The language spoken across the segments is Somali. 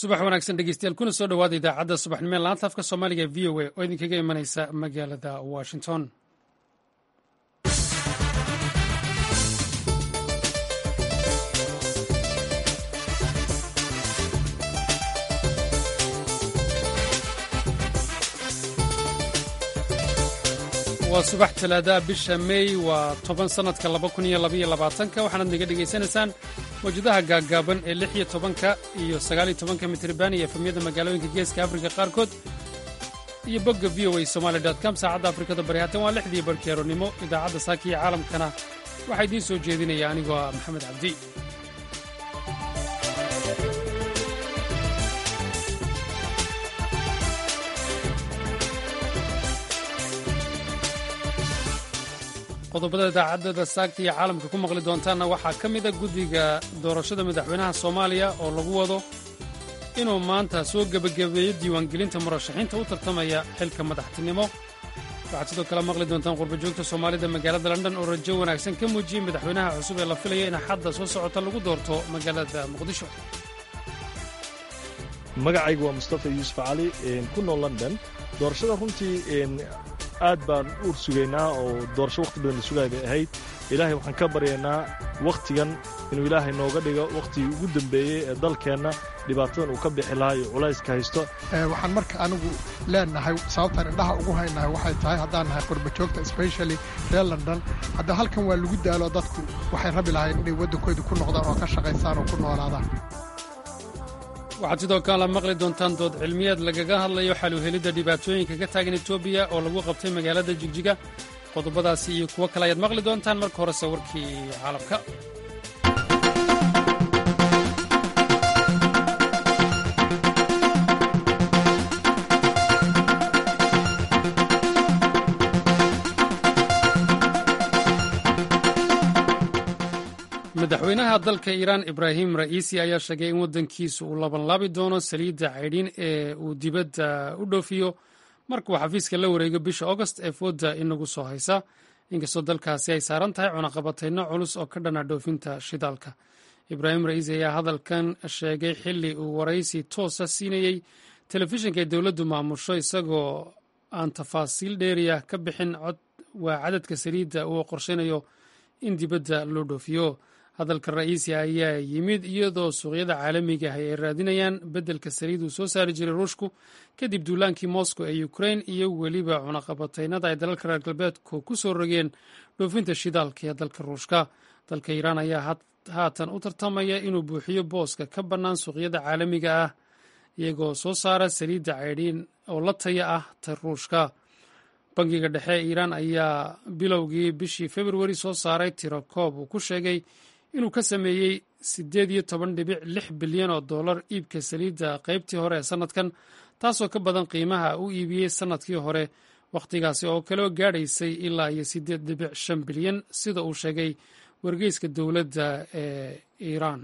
subax wanaagsan dhegeystayaal kuna soo dhowaada idaacadda subaxnimo ee laanta afka soomaaliga v o a oo idinkaga imanaysa magaalada washington waa subax talaadaha bisha mey waa toban sannadka laba kun iyo labaiyo labaatanka waxaanaad naga dhegaysanaysaan mawjadaha gaaggaaban ee lix iyo tobanka iyo sagaaliyo tobanka mitriban iyo efamyada magaalooyinka geeska afrika qaarkood iyo bogga v o a somaali com saacadda afrikada bari haatan waa lixdii barkeeronimo idaacadda saaka iyo caalamkana waxaa idiin soo jeedinaya anigoo ah maxamed cabdi qodobada idaacadada saagta iyo caalamka ku maqli doontaanna waxaa ka mida guddiga doorashada madaxweynaha soomaaliya oo lagu wado inuu maanta soo gebagabeeyo diiwaangelinta murashaxiinta u tartamaya xilka madaxtinimo waxaad sidoo kale maqli doontaan qurbajoogta soomaalida magaalada london oo rajo wanaagsan ka muujiyey madaxweynaha cusub ee la filaya in xadda soo socota lagu doorto magaalada muqdisho magacaygu waa mustafa yuusuf cali ku nool london doorashada runtii aad baan uur sugaynaa oo doorasho wakhti badan la sugaay bay ahayd ilaahay waxaan ka baryaynaa wakhtigan inuu ilaahay nooga dhigo wakhtigii ugu dembeeyey ee dalkeenna dhibaatadan uu ka bixi lahaa iyo culayska haysto waxaan marka anigu leenahay sababtaan indhaha ugu haynahay waxay tahay haddaan nahay qurbajoogta specially reer london hadda halkan waa lagu daalo dadku waxay rabi lahayn inay waddankooda ku noqdaan oo ka shaqaystaan oo ku noolaadaan waxaad sidoo kale maqli doontaan dood cilmiyeed lagaga hadlayo xaluhelidda dhibaatooyinka ka taagan etoobiya oo lagu qabtay magaalada jigjiga qodobadaasi iyo kuwo kale ayaad maqli doontaan marka horese warkii caalamka madaxweynaha dalka iiraan ibraahim ra'iisi ayaa sheegay in waddankiisu uu labanlaabi doono saliidda caydhin ee uu dibadda u dhoofiyo markuu xafiiska la wareego bisha augost ee fooda inagu soo haysa inkastoo dalkaasi ay saaran tahay cunaqabatayno culus oo ka dhana dhoofinta shidaalka ibraahim ra'iisi ayaa hadalkan sheegay xilli uu waraysi toosa siinayey telefishinka ay dowladdu maamusho isagoo aan tafaasiil dheeriya ka bixin cod waa cadadka saliidda uu qorshaynayo in dibadda loo dhoofiyo hadalka ra'iisi ayaa yimid iyadoo suuqyada caalamiga ah ay raadinayaan beddelka saliid uu soo saari jiray ruushku kadib duulaankii moscow ee ukrain iyo weliba cunaqabataynada ay dalalka reer galbeedku ku soo rogeen dhoofinta shidaalka ee dalka ruushka dalka iiraan ayaa haatan u tartamaya inuu buuxiyo booska ka bannaan suuqyada caalamiga ah iyagoo soo saara saliidda caydhiin oo la taya ah ta ruushka bangiga dhexe ee iiraan ayaa bilowgii bishii februari soo saaray tiro koob uu ku sheegay inuu ka sameeyey siddeed iyo toban dhibic lix bilyan oo dollar iibka saliidda qaybtii hore ee sannadkan taasoo ka badan qiimaha u iibiyey sannadkii hore wakhtigaasi oo kaleo gaadhaysay ilaa iyo siddeed dhibic shan bilyan sida uu sheegay wargeyska dowladda ee iiraan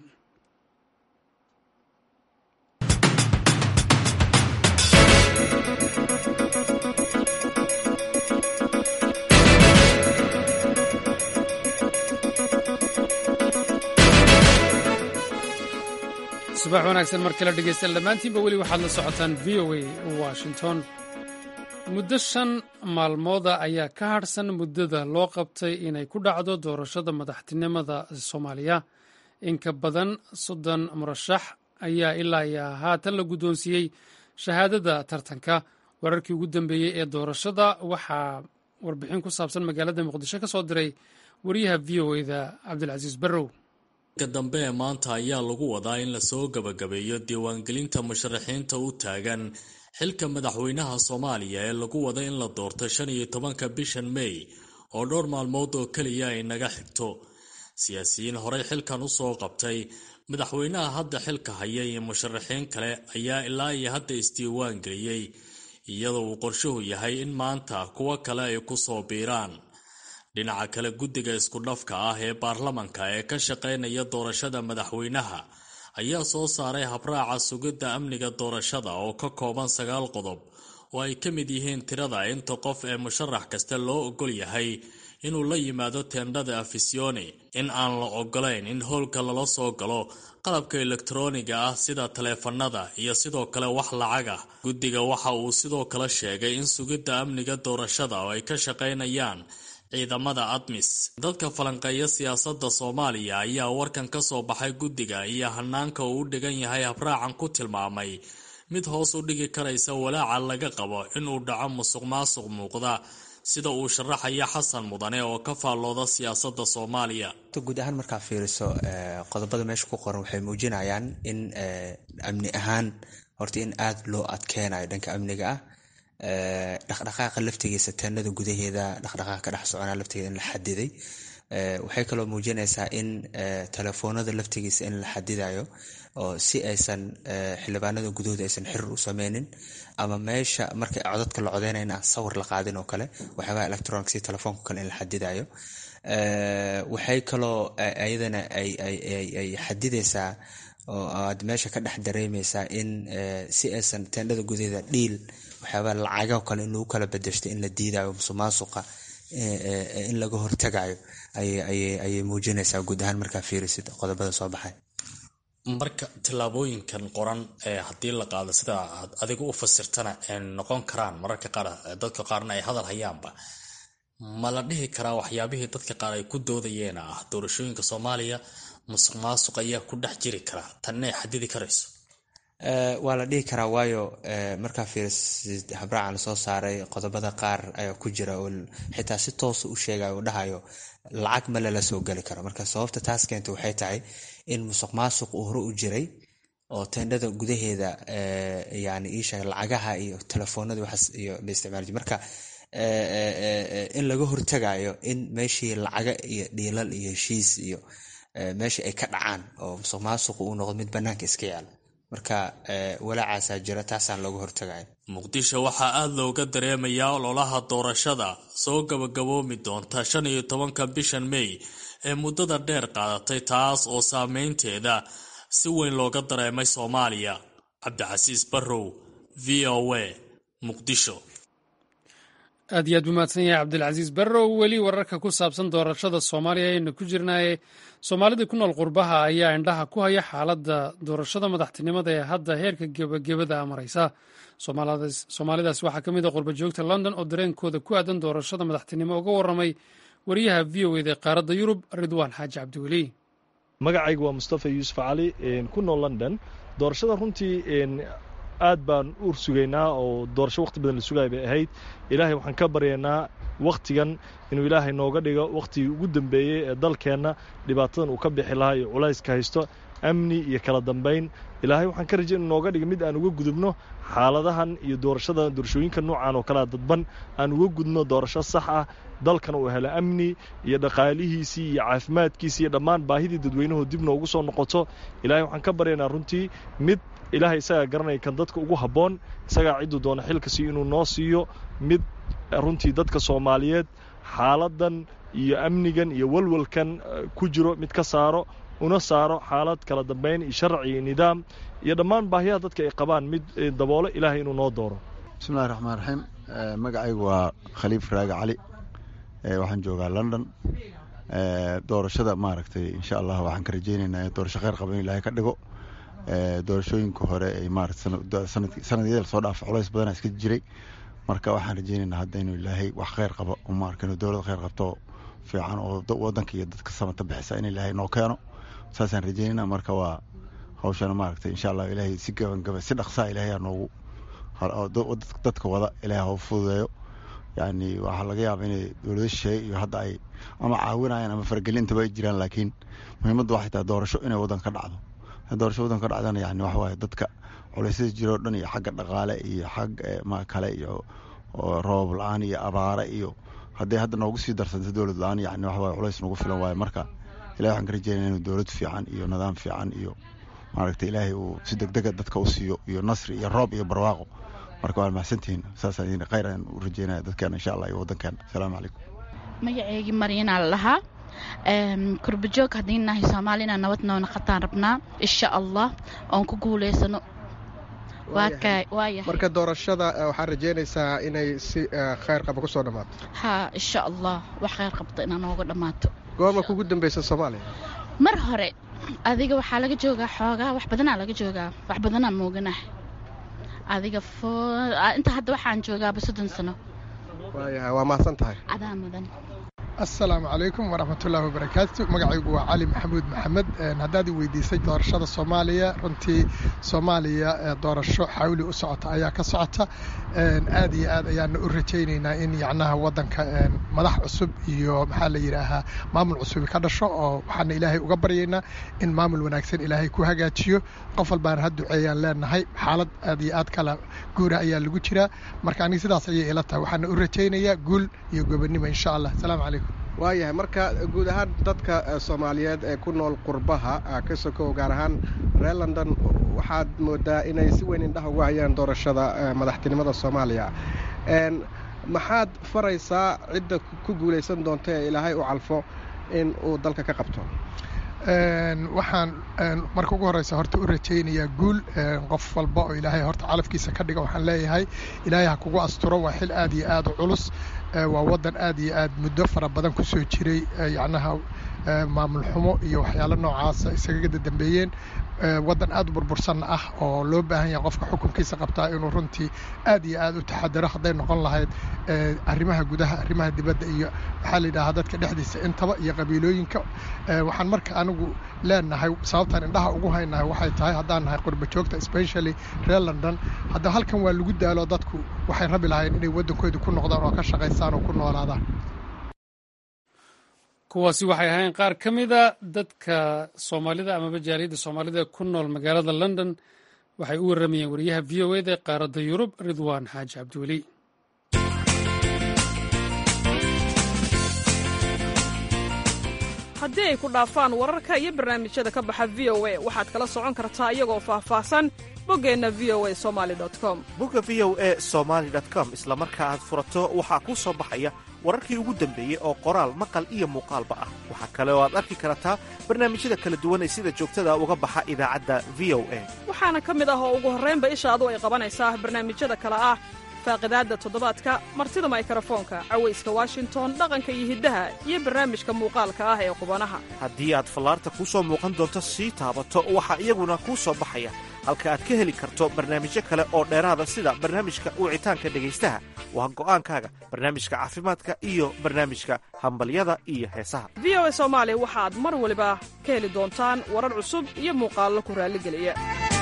subax wanaagsan mar kale dhegeystayaal dhammaantiinba weli waxaad la socotaan v o a washington muddo shan maalmooda ayaa ka hadhsan muddada loo qabtay inay ku dhacdo doorashada madaxtinimada soomaaliya in ka badan soddon murashax ayaa ilaa iyo haatan la guddoonsiiyey shahaadada tartanka wararkii ugu dambeeyey ee doorashada waxaa warbixin ku saabsan magaalada muqdisho ka soo diray wariyaha v o eda cabdilcasiis barrow ka dambe ee maanta ayaa lagu wadaa in lasoo gabagabeeyo diiwaangelinta musharaxiinta u taagan xilka madaxweynaha soomaaliya ee lagu wada in la doorto shan iyo tobanka bishan mey oo dhowr maalmood oo keliya ay naga xigto siyaasiyiin horey xilkan u soo qabtay madaxweynaha hadda xilka haya iyo musharaxiin kale ayaa ilaa iyo hadda isdiiwaan geliyey iyadoo uu qorshuhu yahay in maanta kuwo kale ay ku soo biiraan dhinaca kale guddiga isku dhafka ah ee baarlamanka ee ka shaqaynaya doorashada madaxweynaha ayaa soo saaray habraaca sugidda amniga doorashada oo ka kooban sagaal qodob oo ay ka mid yihiin tirada inta qof ee musharax kasta loo ogol yahay inuu la yimaado teendhada afisione in aan la ogolayn in howlka lala soo galo qalabka elektarooniga ah sida taleefanada iyo sidoo kale wax lacag ah guddiga waxa uu sidoo kale sheegay in sugidda amniga doorashada oo ay ka shaqaynayaan ciidamada admis dadka falanqeeya siyaasadda soomaaliya ayaa warkan ka soo baxay guddiga iyo hanaanka uu u dhigan yahay habraacan ku tilmaamay mid hoos u dhigi karaysa walaaca laga qabo inuu dhaco musuq maasuq muuqda sida uu sharaxaya xasan mudane oo ka faallooda siyaasadda soomaaliya guud ahaan markaa fiiriso qodobada meesha ku qoran waxay muujinayaan in amni ahaan horta in aada loo adkeynayo dhanka amniga ah dhaqdhaqaaqa laftigiisa teenada gudaheeda dhaqdhaqaaqa ka dhex soconaa laftigeeda in la xadiday waxay kaloo muujinaysaa in telefoonada laftigiisa in la xadidayo oo si aysan xildhibaanada gudahooda aysan xirir u sameynin ama meesha marka codadka la codeynayna aan sawir la qaadin oo kale waxyaabaha electronic si telefoonka kale in la xadidayo waxay kaloo ayadana ay xadidaysaa oo aad meesha ka dhex dareemeysaa in si aysan teendhada gudaheeda dhiil waxyaabaa lacagao kale in lagu kala bedeshto in la diidayo musuqmaasuqa in laga hortagayo ayay muujinaysaa guud ahaan markaa fiirisid qodobada soo baxay marka tillaabooyinkan qoran ee haddii la qaado sida aad adiga u fasirtana noqon karaan mararka qaar dadka qaarna ay hadal hayaanba ma la dhihi karaa waxyaabihii dadka qaar ay ku doodayeen ah doorashooyinka soomaaliya musuq maasuq ayaa ku dhex jiri karaa tanna ay xadidi karayso waa la dhihi karaa waayo markaa fiirisid habraacan lasoo saaray qodobada qaar ayaa ku jira oo xitaa si toosa u sheegayo oo dhahayo lacag ma lala soo geli karo marka sababta taas keenta waxay tahay in musuq maasuq uu hore u jiray oo teendhada gudaheeda yani iisheeg lacagaha iyo telefoonada waxaas iyo la isticmaal jir marka in laga hortagayo in meeshii lacaga iyo dhiilal iyo heshiis iyo meeshii ay ka dhacaan oo musuq maasuqu uu noqdo mid banaanka iska yaala marka walaacaasaa jira taasaan looga hortagaya muqdisho waxaa aada looga dareemayaa ololaha doorashada soo gabagaboomi doonta shan iyo tobanka bishan mey ee muddada dheer qaadatay taas oo saameynteeda si weyn looga dareemay soomaaliya cabdicasiis barrow v o a muqdisho aad iyo aad buu mahadsan yahay cabdilcasiis barrow weli wararka ku saabsan doorashada soomaaliya ayaynu ku jirnaaye soomaalida ku nool qurbaha ayaa indhaha ku haya xaaladda doorashada madaxtinimada ee hadda heerka gebagabada maraysa soomaalidaas waxaa ka mid a qurba joogta london oo dareenkooda ku aadan doorashada madaxtinimo uga warramay wariyaha v o eda qaaradda yurub ridwaan xaaji cabdiweli magacaygu waa mustafa yuusuf cali ku nool london doorashada runtii aad baan uur sugaynaa oo doorasho wakhti badan la sugaya bay ahayd ilaahay waxaan ka baryaynaa wakhtigan inuu ilaahay nooga dhigo wakhtigii ugu dambeeyey ee dalkeenna dhibaatadan uu ka bixi lahaa iyo culayska haysto amni iyo kala dambayn ilaahay waxaan ka rajay inuu nooga dhigo mid aan uga gudubno xaaladahan iyo doorashada doorashooyinka noocan oo kalea dadban aan uga gudno doorasho sax ah dalkan uu helo amni iyo dhaqaalihiisii iyo caafimaadkiisii iyo dhammaan baahidii dadweynuhu dib noogu soo noqoto ilaahay waxaan ka baryaynaa runtii mid ilaahay isagaa garanaya kan dadka ugu habboon isagaa cidduu doono xilkasi inuu noo siiyo mid runtii dadka soomaaliyeed xaaladan iyo amnigan iyo walwalkan ku jiro mid ka saaro una saaro xaalad kala dambayn iyo sharci iyo nidaam iyo dhammaan baahiyaha dadka ay qabaan mid daboolo ilaahay inuu noo dooro bismillahi raxmaan raxiim magacaygu waa khaliif raage cali waxaan joogaa london doorashada maaragtay insha allah waxaan ka rajaynaynaa doorasho kheyr qaba in ilaahay ka dhigo doorashooyinka hore ay maarata sanadyada lasoo dhaafa culays badana iska jiray marka waxaan rajaynaynaa hadda inuu ilaahay wax kheyr qabo maarka inuu dowlad kheyr qabto fiican oo wadanka iyo dadka samata bixisa in ilaahay noo keeno saasaan rajaynayna marka waa hawshana maaragtay insha allah ilaahay si gabangaba si dhaqsaa ilaahay aa noogu dadka wada ilaahay hau fududeeyo yani waxaa laga yaaba inay dowlado shisheeye iyo hadda ay ama caawinayaan ama faragelintaba ay jiraan laakiin muhiimadda waxay tahay doorasho inay waddan ka dhacdo doorasho waddan ka dhacdana yani waxa waaye dadka culeysyada jiro o dhan iyo xagga dhaqaale iyo xag ma kale iyo roob la-aan iyo abaare iyo hadday hadda noogu sii darsanta dowlad la-aan yani waxa waye culays nagu filan waaye marka ilahi waxaan ka rajeynaya inuu dowlad fiican iyo nidaam fiican iyo maaragtay ilaahay uu si degdega dadka u siiyo iyo nasri iyo roob iyo barwaaqo marka waa mahadsantihiin saasaan khayr aan u rajeynaya dadkeena insha allah iyo waddankeena asalaamu calaykum magaceygii maryanaa la dhahaa kurbajoog haddii nahay soomaali inaan nabad noo naqataan rabnaa insha allah oon ku guulaysano waa kay waa yahay marka doorashada waxaad rajeynaysaa inay si khayr qaba kusoo dhammaato haa insha allah wax khayr qabta inaa nooga dhammaato goorma kugu dambeysa soomaaliya mar hore adiga waxaa laga joogaa xoogaa wax badanaa laga joogaa wax badanaa mooganah adiga inta hadda waxaan joogaaba soddon sano waayahay waa mahadsan tahay cadaa mudan assalaamu calaykum waraxmatullaahi wabarakaatu magacaygu waa cali maxamuud maxamed haddaad i weydiisay doorashada soomaaliya runtii soomaaliya doorasho xawli u socota ayaa ka socota aad iyo aad ayaana u rajaynaynaa in yacnaha waddanka madax cusub iyo maxaa la yidhaahaa maamul cusubi ka dhasho oo waxaana ilaahay uga baryaynaa in maamul wanaagsan ilaahay ku hagaajiyo qof walbaana ha duceeyaan leenahay xaalad aad iyo aad kala guura ayaa lagu jiraa marka aniga sidaas ayay ila tahay waxaana u rajaynayaa guul iyo gobonnimo insha allah asalaamu calaykum waayahay marka guud ahaan dadka soomaaliyeed ee ku nool qurbaha ka sokow gaar ahaan reer london waxaad moodaa inay si weyn indhaha ugu hayaan doorashada madaxtinimada soomaaliya maxaad faraysaa cidda ku guulaysan doonta ee ilaahay u calfo in uu dalka ka qabto waxaan marka ugu horeysa horta u rajaynayaa guul qof walba oo ilaahay horta calafkiisa ka dhiga waxaan leeyahay ilaahay ha kugu asturo waa xil aad iyo aad u culus waa waddan aad iyo aad muddo fara badan ku soo jiray yacnaha maamul xumo iyo waxyaalo noocaasa isaga dambeeyeen waddan aad u burbursan ah oo loo baahan yahay qofka xukunkiisa qabtaa inuu runtii aad iyo aad u taxadaro hadday noqon lahayd arrimaha gudaha arrimaha dibadda iyo waxaa la yidhahaa dadka dhexdiisa intaba iyo qabiilooyinka waxaan marka anigu leenahay sababtaan indhaha ugu haynahay waxay tahay haddaan nahay qurba joogta specially reer london hadda halkan waa lagu daalo dadku waxay rabi lahayn inay waddankooda ku noqdaan oo ka shaqaystaan oo ku noolaadaan kuwaasi waxay ahayn qaar ka mida dadka soomaalida amaba jaaliyadda soomaalida ku nool magaalada london waxay u warramayeen wariyaha v o eda qaaradda yurub ridwaan xaaji cabdiweli haddii ay ku dhaafaan wararka iyo barnaamijyada ka baxa v o a waxaad kala socon kartaa iyagoo faahfaahsan boggeenna v o a somali com bogga v o e somaali com isla marka aad furato waxaa kuu soo baxaya wararkii ugu dambeeyey oo qoraal maqal iyo muuqaalba ah waxaa kale oo aad arki kartaa barnaamijyada kala duwan ee sida joogtada uga baxa idaacadda v o a waxaana ka mid ah oo ugu horraynba ishaadu ay qabanaysaa barnaamijyada kale ah faaqidaadda toddobaadka martida maykarafoonka cawayska washington dhaqanka iyo hiddaha iyo barnaamijka muuqaalka ah ee qubanaha haddii aad fallaarta kuu soo muuqan doonto sii taabato waxaa iyaguna kuu soo baxaya halka aad ka heli karto barnaamijyo kale oo dheeraada sida barnaamijka wicitaanka dhegaystaha waa go'aankaaga barnaamijka caafimaadka iyo barnaamijka hambalyada iyo heesaha v o a soomaali waxaad mar waliba ka heli doontaan warar cusub iyo muuqaallo ku raalligeliya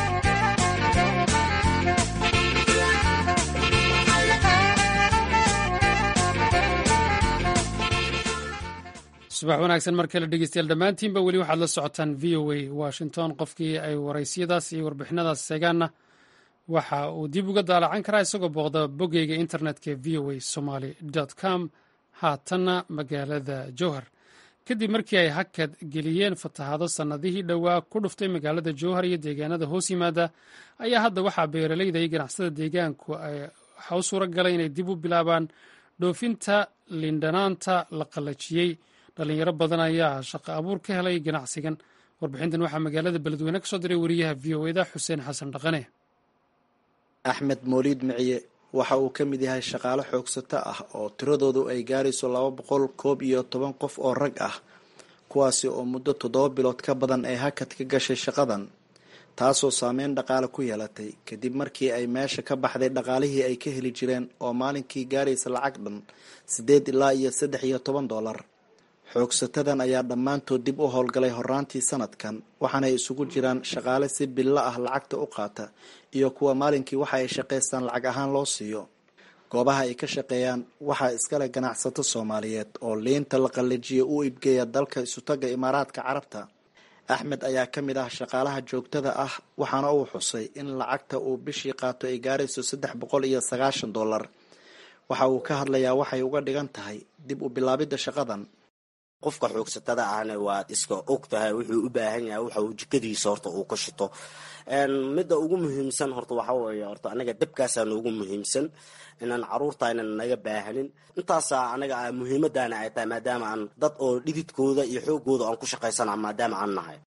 subax wanaagsan mar kale dhegeystayaal dhammaantiinba weli waxaad la socotaan v o a washington qofkii ay waraysiyadaas iyo warbixinadaas seegaanna waxa uu dib uga daalacan karaa isagoo booqda boggeyga internetka v o a somaly com haatanna magaalada jowhar kadib markii ay hakad geliyeen fatahaado sannadihii dhowaa ku dhuftay magaalada jowhar iyo deegaanada hoos yimaada ayaa hadda waxaa beeraleyda iyo ganacsada deegaanku waxa u suura galay inay dib u bilaabaan dhoofinta lindhanaanta la qallajiyey dhalinyaro badan ayaa shaqo abuur ka helay ganacsigan warbixintan waxaa magaalada beledweyne ka soo diray wariyaha v o eda xuseen xasan dhaqane axmed mooliid miciye waxa uu ka mid yahay shaqaale xoogsato ah oo tiradoodu ay gaarayso laba boqol koob iyo toban qof oo rag ah kuwaasi oo muddo toddoba bilood ka badan ay hakad ka gashay shaqadan taasoo saameyn dhaqaale ku yeelatay kadib markii ay meesha ka baxday dhaqaalihii ay ka heli jireen oo maalinkii gaaraysa lacag dhan siddeed ilaa iyo saddex iyo toban dollar xoogsatadan ayaa dhammaantood dib u howlgalay horaantii sanadkan waxaanay isugu jiraan shaqaale si billo ah lacagta u qaata iyo kuwa maalinkii waxa ay shaqaystaan lacag ahaan loo siiyo goobaha ay ka shaqeeyaan waxaa iskale ganacsato soomaaliyeed oo liinta la qallajiya u ibgeeya dalka isutaga imaaraadka carabta axmed ayaa ka mid ah shaqaalaha joogtada ah waxaana uu xusay in lacagta uu bishii qaato ay gaarayso saddex boqol iyo sagaashan dollar waxa uu ka hadlayaa waxay uga dhigan tahay dib u bilaabidda shaqadan qofka xoogsatada ahna waad iska og tahay wuxuu u baahan yahay waxa uu jikadiisa horta uu ka shito midda ugu muhiimsan horta waxa weeye horta anaga dabkaasaa noogu muhiimsan inaan caruurta aynan naga baahanin intaasaa anaga muhiimadaana ay tahay maadaama aan dad oo dhididkooda iyo xoogooda aan ku shaqaysana maadaama aan nahay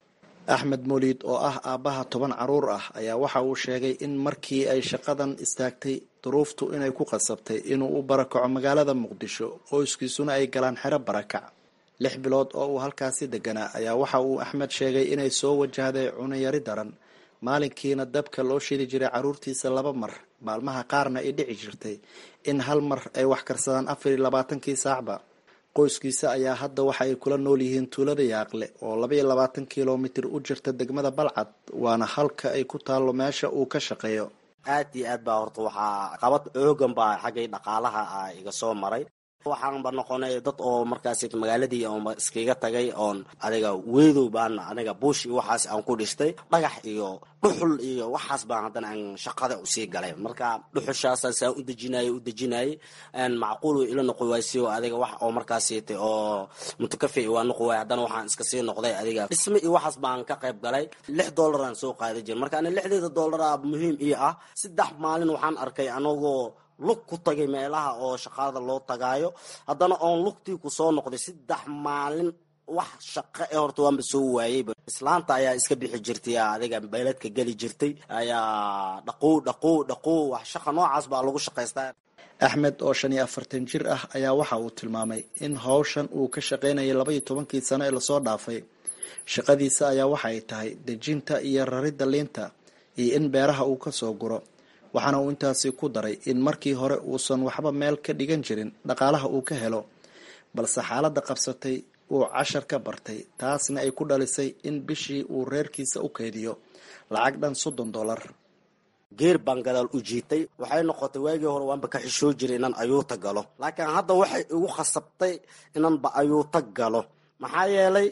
axmed moliid oo ah aabbaha toban caruur ah ayaa waxa uu sheegay in markii ay shaqadan istaagtay duruuftu inay ku qasabtay inuu u barakaco magaalada muqdisho qoyskiisuna ay galaan xero barakac lix bilood oo uu halkaasi deganaa ayaa waxa uu axmed sheegay inay soo wajahday cunayari daran maalinkiina dabka loo shidi jiray caruurtiisa laba mar maalmaha qaarna ay dhici jirtay in hal mar ay wax karsadaan afar iyo labaatankii saacba qoyskiisa ayaa hadda waxa ay kula nool yihiin tuulada yaaqle oo laba iyo labaatan kilomitir u jirta degmada balcad waana halka ay ku taallo meesha uu ka shaqeeyo aad iyo aad baa horta waxaa qabad oogan baa xaggay dhaqaalaha ah iga soo maray waxaanba noqonay dad oo markaas magaaladii oon iskaga tagay oon adiga weedow baana aniga buush iyo waxaas aan ku dhistay dhagax iyo dhuxul iyo waxaas baan haddana aan shaqada usii galay marka dhuxushaasaan saa u dejinayay u dejinayay macquul way ila noqon waaysiyo adiga wax oo markaasiita oo mutakafi waa noqon waay haddana waxaan iska sii noqday adiga dhisme iyo waxaas baan ka qayb galay lix dollaraan soo qaada jira marka ani lixdeeda dollara muhiim ii ah saddex maalin waxaan arkay anagoo lug ku tagay meelaha oo shaqada loo tagaayo haddana oon lugtii ku soo noqday saddex maalin wax shaqo ee horta waanba soo waayeyba islaanta ayaa iska bixi jirtay adiga beeladka geli jirtay ayaa dhaqow dhaqow dhaqow wax shaqa noocaas baa lagu shaqaystaa axmed oo shan iyo afartan jir ah ayaa waxa uu tilmaamay in howshan uu ka shaqaynayay laba iyo tobankii sano ee lasoo dhaafay shaqadiisa ayaa waxa ay tahay dejinta iyo raridda liinta iyo in beeraha uu ka soo guro waxaana uu intaasi ku daray in markii hore uusan waxba meel ka dhigan jirin dhaqaalaha uu ka helo balse xaaladda qabsatay uu cashar ka bartay taasna ay ku dhalisay in bishii uu reerkiisa u keydiyo lacag dhan soddon dollar geer baan gadaal u jiitay waxay noqotay waagii hore waanba ka xishoo jiray inaan ayuuta galo laakiin hadda waxay igu khasabtay inaanba ayuuta galo maxaa yeelay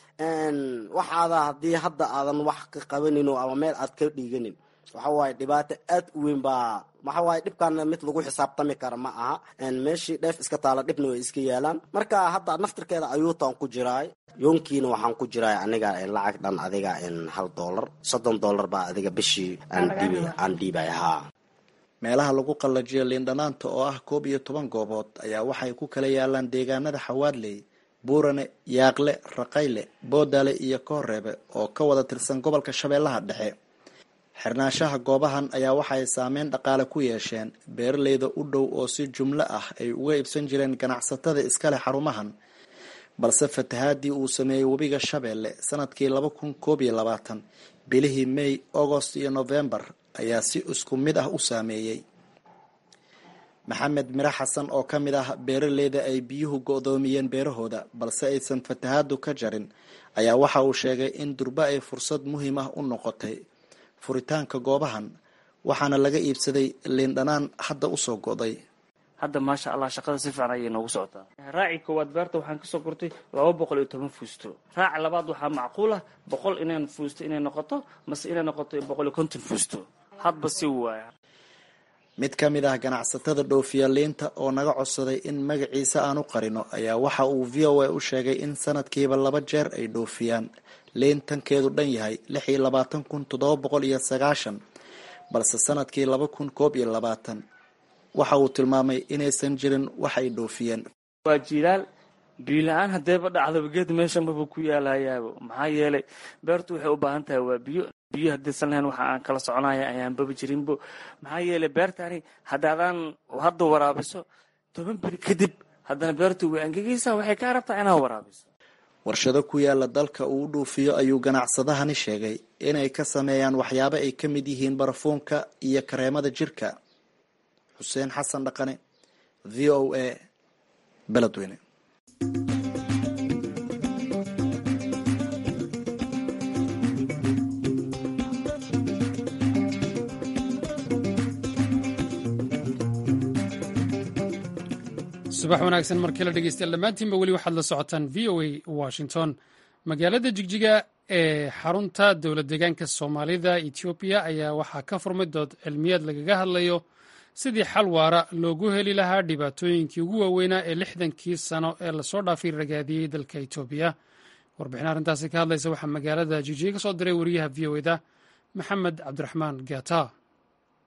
waxaada haddii hadda aadan wax ka qabanin ama meel aad ka dhiiganin waxa waaye dhibaato aad u weyn baa waxa waaye dhibkaana mid lagu xisaabtami kara ma aha meeshii dheef iska taala dhibna way iska yaalaan marka hadda naftirkeeda ayuutaan ku jiraay yoonkiina waxaan ku jiraay aniga lacag dhan adiga hal dollar soddon dollar baa adiga bishii aan dhiibay haa meelaha lagu qallajiyo liindhanaanta oo ah koob iyo toban goobood ayaa waxay ku kala yaalaan deegaanada xawaadley buurane yaaqle raqayle boodale iyo kooreebe oo ka wada tirsan gobolka shabeellaha dhexe xirnaanshaha goobahan ayaa waxaay saameyn dhaqaale ku yeesheen beeraleyda u dhow oo si jumlo ah ay uga iibsan jireen ganacsatada iskale xarumahan balse fatahaadii uu sameeyey webiga shabeelle sanadkii laba kun koob iyo labaatan bilihii may agost iyo novembar ayaa si isku mid ah u saameeyey maxamed mire xasan oo ka mid ah beeraleyda ay biyuhu go-doomiyeen beerahooda balse aysan fatahaadu ka jarin ayaa waxa uu sheegay in durba ay fursad muhiim ah u noqotay furitaanka goobahan waxaana laga iibsaday liindhanaan hadda usoo go'day hadda maasha allah shaqada si fiican ayay noogu socotaa raaci koowaad beerta waxaan kasoo gurtay laba boqol iyo toban fuusto raaci labaad waxaa macquul ah boqol inay fuusto inay noqoto mase inay noqoto boqol iyo konton fuusto hadba si waaya mid ka mid ah ganacsatada dhoofiya liinta oo naga codsaday in magaciisa aan u qarino ayaa waxa uu v o a u sheegay in sanadkiiba laba jeer ay dhoofiyaan liin tankeedu dhan yahay lix iyo labaatan kun toddoba boqol iyo sagaashan balse sanadkii laba kun koob iyo labaatan waxa uu tilmaamay inaysan jirin wax ay dhoofiyeen waa jilaal biyo-la-aan hadeeba dhacdaba geed meesha maba ku yaalayaabo maxaa yeelay beertu waxay u baahan tahay waa biyo biyo haddaysan lahayn waxa aan kala soconaya ayaanbaba jirinbo maxaa yeelay beertani haddaadaan hadda waraabiso toban beri kadib haddana beertu way angegaysaa waxay kaa rabtaa inaad waraabiso warshado ku yaala dalka uu u dhuufiyo ayuu ganacsadahani sheegay inay ka sameeyaan waxyaabo ay ka mid yihiin barafuunka iyo kareemada jirka xuseen xasan dhaqane v o a beledweyne subax wanaagsan markii la dhegeystayaal dhammaantiinba weli waxaad la socotaan v o a washington magaalada jigjiga ee xarunta dowlad deegaanka soomaalida etoobiya ayaa waxaa ka furmay dood cilmiyeed lagaga hadlayo sidii xal waara loogu heli lahaa dhibaatooyinkii ugu waaweynaa ee lixdankii sano ee lasoo dhaafay ragaadiyey dalka etoobiya warbixin arrintaasi ka hadlaysa waxaa magaalada jigjiga ka soo diray wariyaha v o eda maxamed cabdiraxmaan gata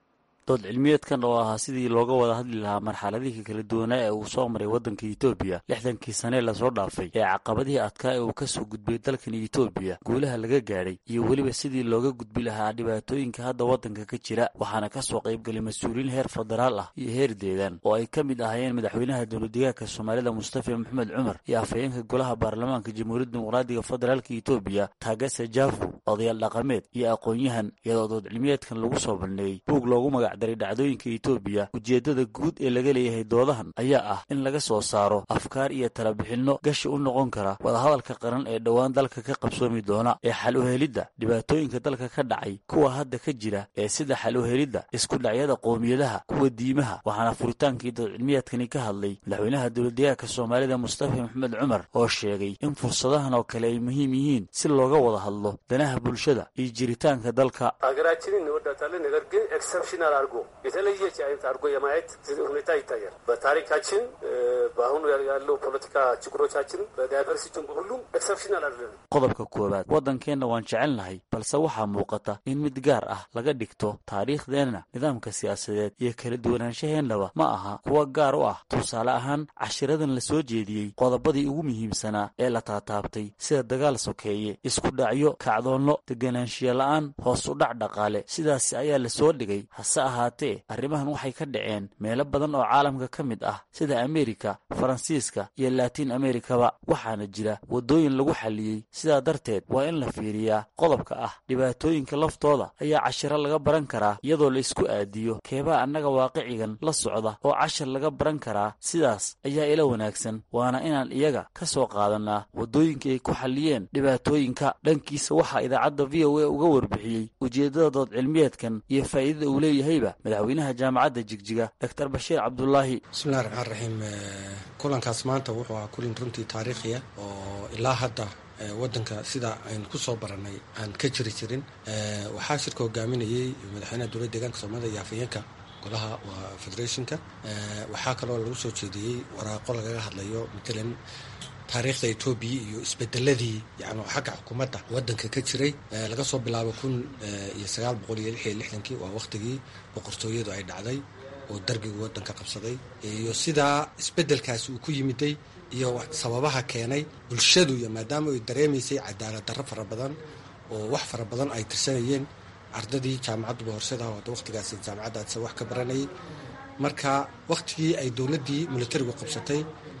dood cilmiyeedkan oo ahaa sidii looga wada hadli lahaa marxaladihii kala duwanaa ee uu soo maray waddanka etoobiya lixdankii sanee lasoo dhaafay ee caqabadihii adkaa ee uu ka soo gudbay dalkan etoobiya guulaha laga gaadhay iyo weliba sidii looga gudbi lahaa dhibaatooyinka hadda waddanka ka jira waxaana ka soo qaybgalay mas-uuliyiin heer federaal ah iyo heer deegaan oo ay ka mid ahaayeen madaxweynaha dowladdegaanka soomaalida mustafa maxamed cumar iyo afhayeenka golaha baarlamaanka jamhuuriyadda dimuqraadiga federaalka etoobiya taagase jaafu odayaal dhaqameed iyo aqoon-yahan iyadoo dood cilmiyeedkan lagu soo bandhigay buug loogu magacdaray dhacdooyinka etoobiya ujeeddada guud ee laga leeyahay doodahan ayaa ah in laga soo saaro afkaar iyo talabixinno gashi u noqon kara wadahadalka qaran ee dhowaan dalka ka qabsoomi doona ee xal uhelidda dhibaatooyinka dalka ka dhacay kuwa hadda ka jira ee sida xal uhelidda isku dhacyada qowmiyadaha kuwa diimaha waxaana furitaankii dood cilmiyeedkani ka hadlay madaxweynaha dowladdegaanka soomaalida mustafa maxamed cumar oo sheegay in fursadahan oo kale ay muhiim yihiin si looga wada hadlo danaha bulshada iyo jiritaanka dalka ሀገራችንን እንወዳታለን። ነገር ግን ኤክሰፕሽናል አድርጎ የተለየች አይነት አድርጎ የማየት ሁኔታ ይታያል። በታሪካችን በአሁኑ ያለው ፖለቲካ ችግሮቻችን በዳይቨርሲቲን ሁሉም ኤክሰፕሽናል አይደለም። qodobka koowaad waddankeenna waan jecelnahay balse waxaa muuqata in mid gaar ah laga dhigto taariikhdeenna nidaamka siyaasadeed iyo kala duwanaanshaheennaba ma aha kuwa gaar u ah tusaale ahaan cashiradan la soo jeediyey qodobadii ugu muhiimsanaa ee la taataabtay sida dagaal sokeeye isku dhacyo kacdoonno deganaanshiya la'aan hoos u dhac dhaqaale sidaasi ayaa la soo dhigay hase ahaatee arrimahan waxay ka dhaceen meelo badan oo caalamka ka mid ah sida ameerika faransiiska iyo laatiin amerikaba waxaana jira waddooyin lagu xalliyey sidaa darteed waa in la fiiriyaa qodobka ah dhibaatooyinka laftooda ayaa cashiro laga baran karaa iyadoo la isku aadiyo keebaa annaga waaqicigan la socda oo cashar laga baran karaa sidaas ayaa ila wanaagsan waana inaan iyaga ka soo qaadanaa waddooyinka ay ku xalliyeen dhibaatooyinka dhankiisa waxaa idaacadda v o a uga warbixiyey ujeeddada dood cilmiyeedkan iyo faa'iidada uu leeyahayba madaxweynaha jaamacadda jigjiga doctor bashiir cabdulaahi bismillahi raxmaan raxiim kulankaas maanta wuxuu ahaa kulin runtii taariikhiya oo ilaa hadda waddanka sida aynu ku soo barannay aan ka jiri jirin waxaa shirka hogaaminayey madaxweynaha dowladda deegaanka soomaalida iyo afhayeenka golaha waa federationka waxaa kaloo lagu soo jeediyey waraaqo lagaga hadlayo matalan taariikhda etoobiya iyo isbedeladii yani xagga xukuumadda waddanka ka jiray laga soo bilaabo kun iyo sagaal boqol iyo lix iyo lixdankii waa wakhtigii boqortooyadu ay dhacday oo dargigu waddanka qabsaday iyo sidaa isbedelkaasi uu ku yimiday iyo sababaha keenay bulshadu iyo maadaama ay dareemaysay cadaalad darro fara badan oo wax fara badan ay tirsanayeen ardadii jaamacadduba horseeda wada wakhtigaasi jaamacaddaas wax ka baranayay marka wakhtigii ay dowladdii militarigu qabsatay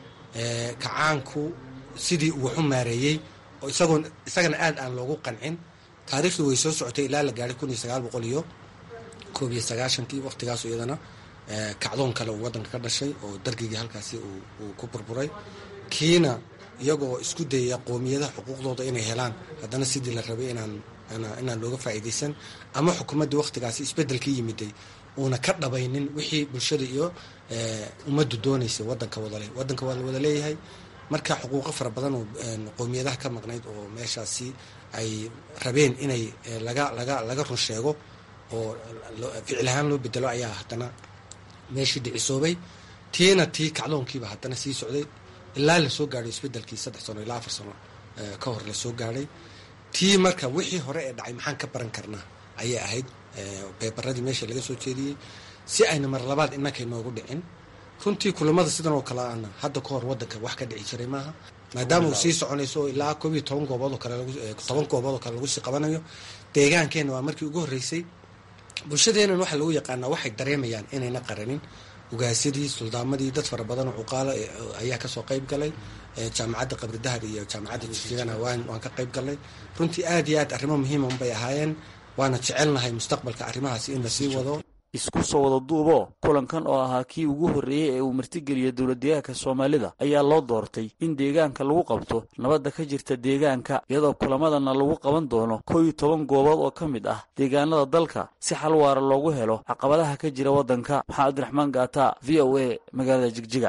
kacaanku sidii uu waxu maareeyey oo isagoon isagana aad aan loogu qancin taariikhdu way soo socotay ilaa la gaadhay kun iyo sagaal boqol iyo koob iyo sagaashankii wakhtigaas iyadana kacdoon kale uu waddanka ka dhashay oo dargigii halkaasi uu ku burburay kiina iyagoo isku dayaya qoomiyadaha xuquuqdooda inay helaan haddana sidii la rabay inaan inaan looga faa'iidaysan ama xukuumaddii wakhtigaasi isbeddelkii yimiday uuna ka dhabaynin wixii bulshada iyo ummaddu doonaysay waddanka wadale waddanka waa la wada leeyahay marka xuquuqo fara badan oo qoomiyadaha ka maqnayd oo meeshaasi ay rabeen inay laga laga laga run sheego oo ficil ahaan loo bedelo ayaa haddana meeshii dhicisoobay tiina tii kacdoonkiiba haddana sii socday ilaa lasoo gaadhay isbedelkii saddex sano ilaa afar sano ka hor lasoo gaadhay tii marka wixii hore ee dhacay maxaan ka baran karnaa ayay ahayd beebaradii meesha laga soo jeediyey si ayna mar labaad innaka inoogu dhicin runtii kulamada sidan oo kale ana hadda ka hor waddanka wax ka dhici jiray maaha maadaama uu sii soconayso ilaa koob iyo toban goobood oo kale toban goobood oo kale lagu sii qabanayo deegaankeenna waa markii ugu horreysay bulshadeennan waxaa lagu yaqaanaa waxay dareemayaan inayna qaranin ugaasyadii suldaamadii dad fara badan oo cuqaalo ayaa kasoo qayb galay jaamacadda qabridahar iyo jaamacadda jigana waan ka qayb galnay runtii aad iyo aad arrimo muhiima unbay ahaayeen waana jecelnahay mustaqbalka arrimahaasi in lasii wado isku soo wada duuboo kulankan oo ahaa kii ugu horreeyey ee uu martigeliya dowladdeegaanka soomaalida ayaa loo doortay in deegaanka lagu qabto nabadda ka jirta deegaanka iyadoo kulamadana lagu qaban doono koo iyo toban goobood oo ka mid ah deegaanada dalka si xal waara loogu helo caqabadaha ka jira waddanka maxamed abdiraxmaan gaata v o a magaalada jigjiga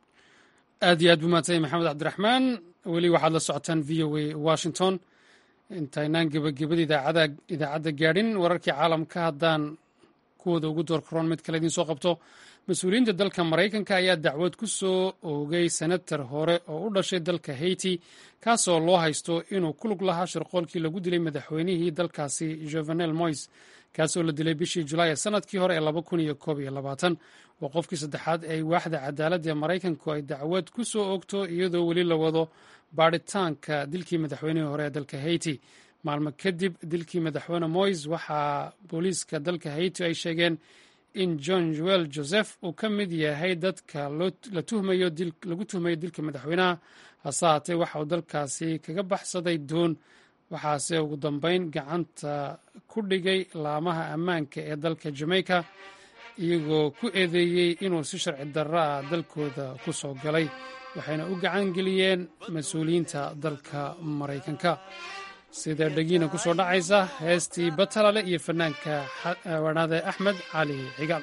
aad iyo aad buu mahadsanyay maxamed cabdiraxmaan weli waxaad la socotaan v o a washington intaynaan gebagabada idaacadda gaadhin wararkii caalamka haddaan kuwooda ugu door karoon mid kale idiin soo qabto mas-uuliyiinta dalka maraykanka ayaa dacwad ku soo oogay senatar hore oo u dhashay dalka haiti kaasoo loo haysto inuu ku lug lahaa shirqoolkii lagu dilay madaxweynihii dalkaasi jovenel mois kaasoo la dilay bishii julaay ee sanadkii hore ee waa qofkii saddexaad ee waaxda cadaaladda ee maraykanku ay dacwad ku soo oogto iyadoo weli la wado baadhitaanka dilkii madaxweynihii hore ee dalka haiti maalmo kadib dilkii madaxweyne mois waxaa booliiska dalka haiti ay sheegeen in john joel joseph uu ka mid yahay dadka lagu tuhmayo dilka madaxweynaha hase haatee waxa uu dalkaasi kaga baxsaday doon waxaase ugu dambeyn gacanta ku dhigay laamaha ammaanka ee dalka jamaica iyagoo ku eedeeyey inuu si sharci darro ah dalkooda ku soo galay waxayna u gacan geliyeen mas-uuliyiinta dalka maraykanka sida dhegiina ku soo dhacaysa heestii batalale iyo fanaanka wanaade axmed cali cigaal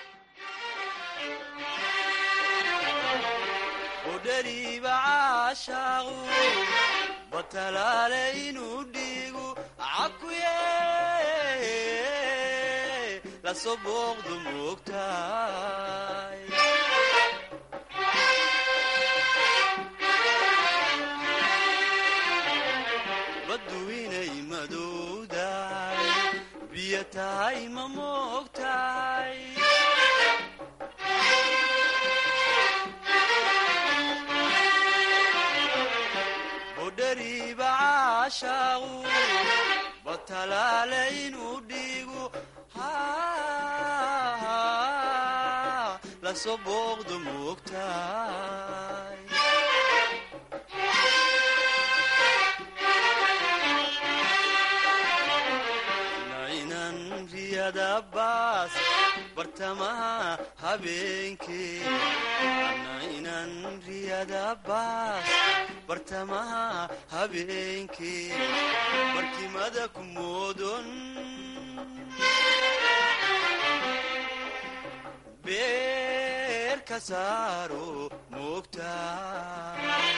baduinay madowdahay biyo tahay ma moogtahay bodhariiba caashaaqu batalaale inuu dhiigu lasoo booqdo moogtahay baas bartamaha habeenkee inan riyada baas bartamaha habeenkee barkimada ku moodon beer ka saaro moogtaa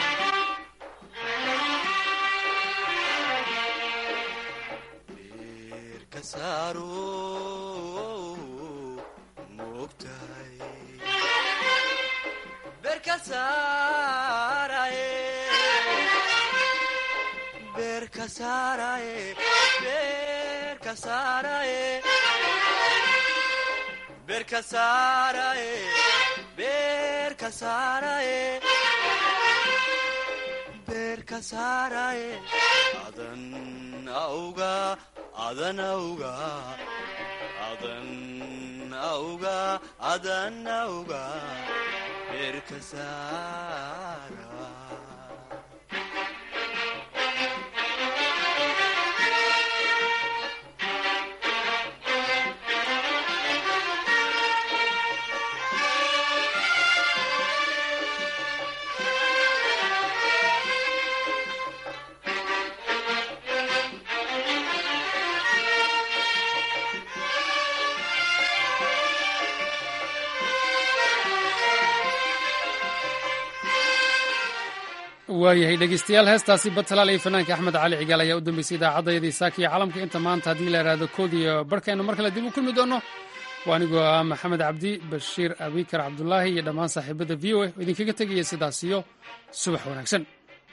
adan auga adan auga adan auga adan auga beerka saara waayahay dhegeystayaal heestaasi batalaal iyo fanaanka axmed cali cigaal ayaa u dambeysay idaacaddaydii saakiya caalamka inta maanta haddii la idhaahdo koodiyo barhkeennu mar kale dib u kulmi doonno waa anigoo ah maxamed cabdi bashiir abikar cabdulaahi iyo dhammaan saaxiibadda v o a oo idinkaga tegaya sidaas iyo subax wanaagsan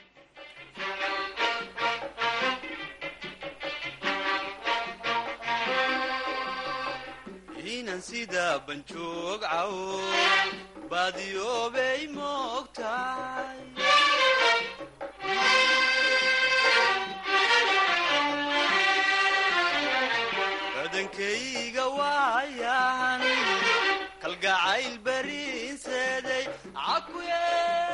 inan sida banjoog cawo baadiyoobay moogtahay badankayga waayahan kalgacayl bariinseeday cakuye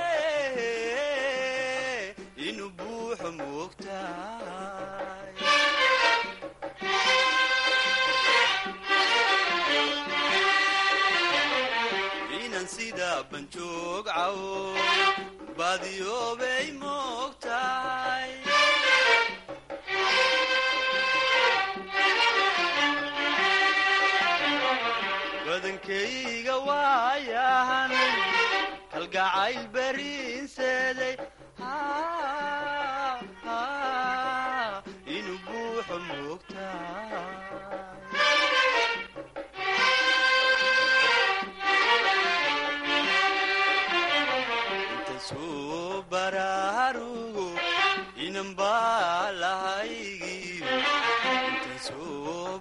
inuu buuxo moogtahay inan sida banjoog cawo baadiyoobay moogtahay badankayga waayahan kalgacayl bariinseeday inuu buuxo moogtahay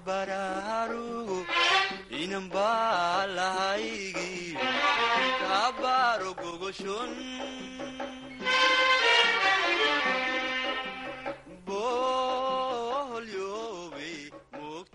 baraarugo inan baa lahaygi kabaaro gogoshon